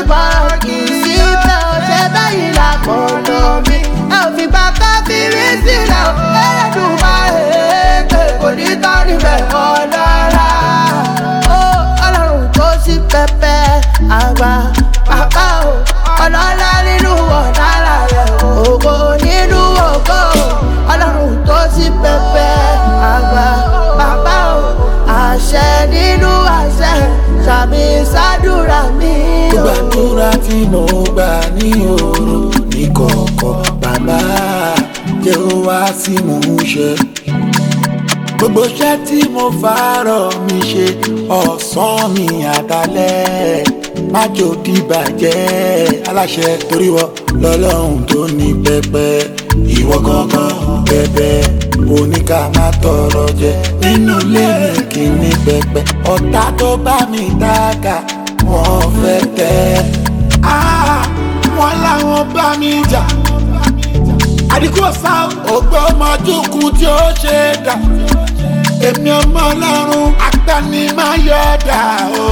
bọ̀rọ̀ kì í sí bẹ́ẹ̀ ò ṣe bẹ́yìn làkọ̀ọ̀nà mi ẹ ò fi bá káfírí sílẹ̀ ò ẹlẹ́dùn máa èèkè kò ní tán níbẹ̀ ọ̀dọ́ra. ó ọlọ́run tó sí pẹpẹ àgbà bàbá o ọlọ́lá nínú ọ̀dàlà rẹ̀ ògo nínú ògo ọlọ́run tó sí pẹpẹ àgbà bàbá o àṣẹ nínú àṣẹ sàmì sádùrà mi o. gbàdúrà tí mo gbà ní òru ní kọ̀ọ̀kọ̀ bàbá jẹ́ ó wá sí mò ń ṣe. gbogbo iṣẹ́ tí mo fàárọ̀ mi ṣe ọ̀sán mi àdálẹ́ májò dìbàjẹ́ aláṣẹ torí wọ lọ́lọ́run tó ní pẹpẹ ìwọ gangan bẹbẹ oníkà má tọrọ jẹ nínú ilé mi kì í ní pẹpẹ ọ̀tá tó bá mi dáka wọ́n fẹ́ tẹ́ Ah, wọ́n láwọn bá mi jà àdìkú ọ̀sá ògbó ọmọdúnkún tí ó ṣe é dà èmi ọmọ ọlọ́run agbanimayọ̀dà o.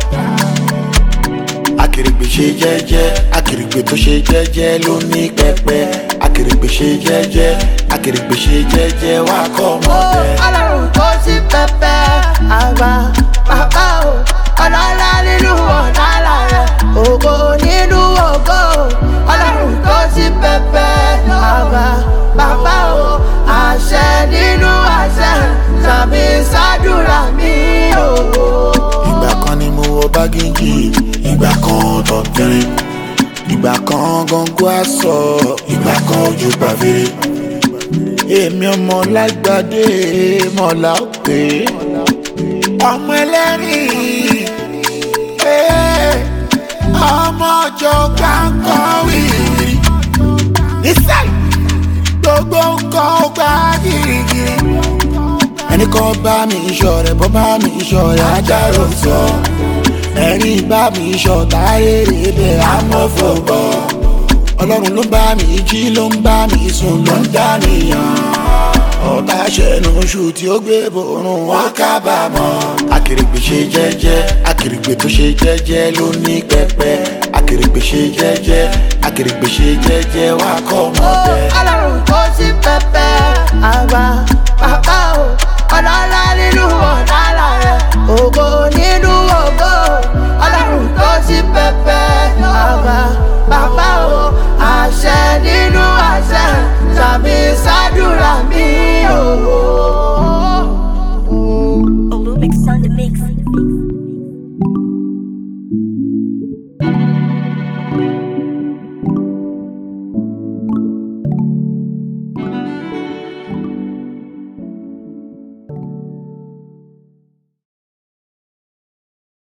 akèrègbè ṣe jẹ́jẹ́ akèrègbè tó ṣe jẹ́jẹ́ ló ní pẹpẹ akèrègbè ṣe jẹ́jẹ́ akèrègbè ṣe jẹ́jẹ́ wá kọ́ ó ọmọdé. ọlọ́run tó sí pẹpẹ àgbà bàbá o ọlọ́lá nínú ọ̀dàlà rẹ̀ ògo nínú ògo ọlọ́run tó sí pẹpẹ àgbà bàbá o àṣẹ nínú àṣẹ sàmì sádùrà mi o. ìgbà kan ni mo wọ bágéjì ìgbà kan tọ̀tẹ̀rẹ̀ ìgbà kan gọ́ngọ́ aṣọ ìgbà kan ojú pàfẹ́rẹ́ èmi ọmọ lágbàdé mọ̀lá òpè ọmọ ẹlẹ́rìn eh, ọmọ ọjọ́ gbàǹkọ́ wìrì nísàlẹ̀ gbogbo nǹkan ó gbá gírígírí ẹnì kan bá mi iṣọ́ rẹ̀ bọ́ bá mi iṣọ́ rẹ̀ ajáró sọ ẹni bá mi iṣọ́ táyéré bẹ́ẹ̀ amọ́fọ̀bọ̀ ọlọ́run ló bá mi jí ló ń bá mi sùn ló ń dánìyàn ọ̀tá ṣẹ̀nu oṣù tí ó gbé borun wọn kábàámọ̀ akèrègbè ṣe jẹ́jẹ́ akèrègbè tó ṣe jẹ́jẹ́ ló ní pẹpẹ akèrègbè ṣe jẹ́jẹ́ akèrègbè ṣe jẹ́jẹ́ wá kọ́ ó ọmọdé. ọlọ́run tó sí pẹpẹ àgbà bàbá o ọlọ́lá nínú ọ̀dàlà rẹ̀ ògo nínú ògo ọlọ́run tó sí pẹpẹ àgbà bàbá o àṣẹ nínú àṣẹ sàmì sádùrà mi o. Olumix on the mix.